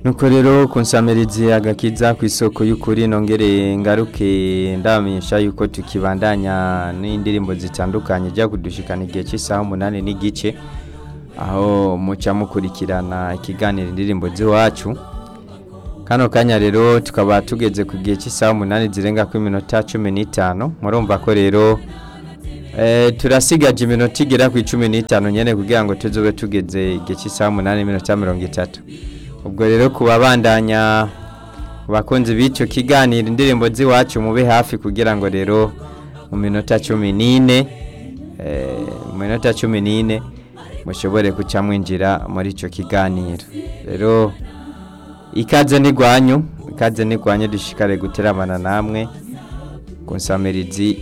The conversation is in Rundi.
nuko rero kunsamirizi agakiza ku isoko y'ukuri nongere ngaruke ndamenyesha yuko tukibandanya n'indirimbo zitandukanye jya kudushikana igihe cy'isaha umunani n'igice aho muca mukurikirana ikiganiro indirimbo z'iwacu kano kanya rero tukaba tugeze ku gihe cy'isaha umunani zirenga ku minota cumi n'itanu murumva ko rero eh, turasigaje iminota igera ku icumi n'itanu nyene kugira ngo tuzobe tugeze igihe cy'isaha umunani n'iminota mirongo itatu ubwo rero kubabandanya bakunzi b'icyo kiganiro indirimbo z'iwacu mube hafi kugira ngo rero mu minota cumi n'ine eh, mu minota cumi n'ine mushobore kuca mwinjira muri icyo kiganiro rero ikaze n'igwanyu ikaze n'igwanyu dushikare guteramana namwe ku nsamirizi